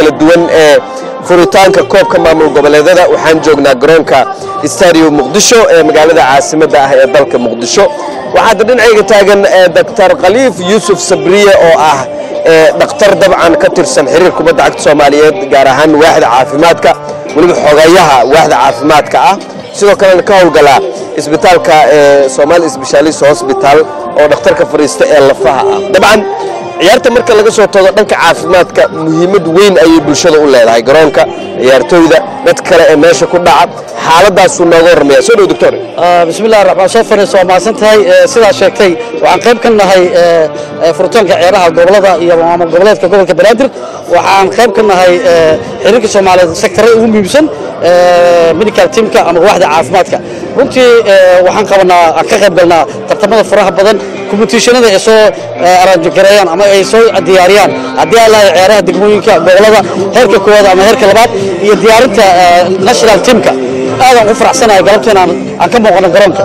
kala duwan ee furitaanka koobka maamul goboleedada waxaan joognaa garoonka stadium muqdisho ee magaalada caasimadda ah ee dalka muqdisho waxaada dhinacayga taagan doctor khaliif yuusuf sabriye oo ah dhakhtar dabcan ka tirsan xiriir kubadda cagta soomaaliyeed gaar ahaan waaxda caafimaadka weliba xogayaha waaxda caafimaadka ah sidoo kalena ka howlgalaa isbitaalka somaali sbeshaalist hosbital oo dhakhtarka fariista ee lafaha ah dabcan ciyaarta marka laga soo tago dhanka caafimaadka muhiimad weyn ayay bulshada u leedahay garoonka ciyaartooyda dad kale ee meesha ku dhaca xaaladaasuu nooga warramaya soo dhow doctor bismillahi raxmaan soo fariis waa mahadsan tahay sidaa sheegtay waxaan qayb ka nahay furitaanka ciyaaraha gobolada iyo maamul goboleedka gobolka banaadir waxaan qayb ka nahay xiriirka soomaaliyeed sektarada ugu muhiimsan medical teamka ama waaxda caafimaadka runtii waxaan qabanaa aan ka qayb galnaa tartamada faraha badan competitionada ay soo araanjogareeyaan ama ay soo diyaariyaan haddii aan lahay ciyaaraha degmooyinka gobolada heerka koowaad ama heerka labaad iyo diyaarinta national teamka aadaan ugu faraxsanahay galabta inaan aan ka muuqano garoonka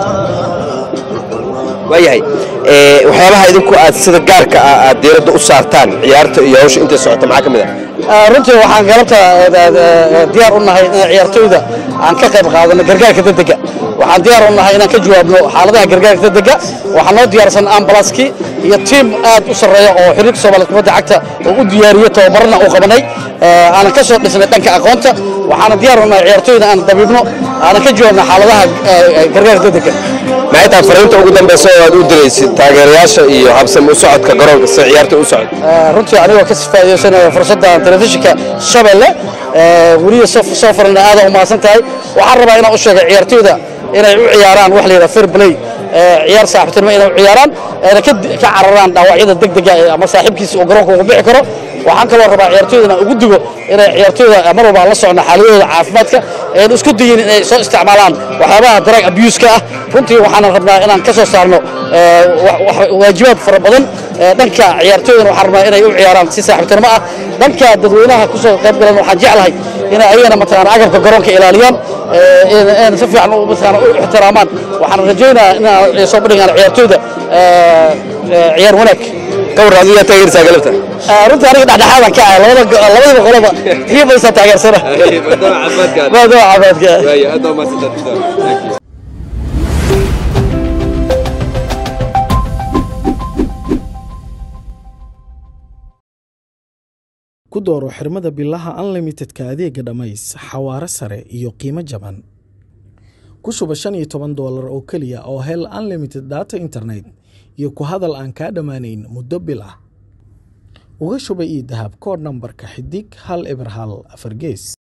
waayahay waxyaabaha idinku aad sida gaarka ah aad diiradda u saartaan ciyaarta iyo hawsha intay socota maxaa ka mid ah runtii waxaan galabta diyaar u nahay in ciyaartooyda aan ka qayb qaadano gargaarka degdega waxaan diyaar u nahay inaan ka jawaabno xaaladaha gargaarka degdega waxaa noo diyaarsan ambulanskii iyo tiim aad u sarreeya oo xiriirka soomaaliya kubadda cagta oo u diyaariyey tababarana u qabanay aanan ka soo dhisnay dhanka aqoonta waxaana diyaar u nahay ciyaartooyda aan dabiibno aanan ka jawaabno xaaladaha gargaarka degdega maxay tahay fariinta ugu dambeysa oo aad u diraysid taageerayaasha iyo habsami u socodka garoonka si ciyaarta u socod runtii anigoo ka faa'iidaysanaya fursadda telefishinka shabeelle weliya soo farana aada u mahadsan tahay waxaan rabaa inaan u sheego ciyaartooyda inay u ciyaaraan wax la yidhaha fair play ciyaar saaxiibtinimo inay u ciyaaraan ayna ka cararaan dhaawacyada degdega ama saaxiibkiisa uu garoonka ugu bixi karo waxaan kaloo rabaa ciyaartooydana ugu digo inay ciyaartooyda mar walba aan la socno xaaladooda caafimaadka ayna isku dayin inay soo isticmaalaan waxyaabaha drug abuse-ka ah runtii waxaan rabnaa inaan ka soo saarno waajibaad fara badan dhanka ciyaartooydana waxaan rabnaa inay u ciyaaraan si saaxiibtinimo ah dhanka dadweynaha ku soo qayb galan waxaan jeclahay inay ayagana mataqaana agabka garoonka ilaaliyaan ayna si fiican mataqaana u ixtiraamaan waxaan rajaynayaa inaan soo bandhigaan ciyaartooyda ciyaar wanaag kawar adigaa taageersaa galabta runtii aniga dhexdhexaadan ka ahay labadaba qoloba kii baysaa taageersana maadaama caafimaadka ku dooro xirmada bilaha unlimitedka adeega dhammays xawaare sare iyo qiimo jaban ku shuba shan iyo toban doolar oo keliya oo hel unlimited data internet iyo ku hadal aan kaa dhammaanayn muddo bil ah uga shuba ii dahab koodh nambarka xidig hal eber hal afar gees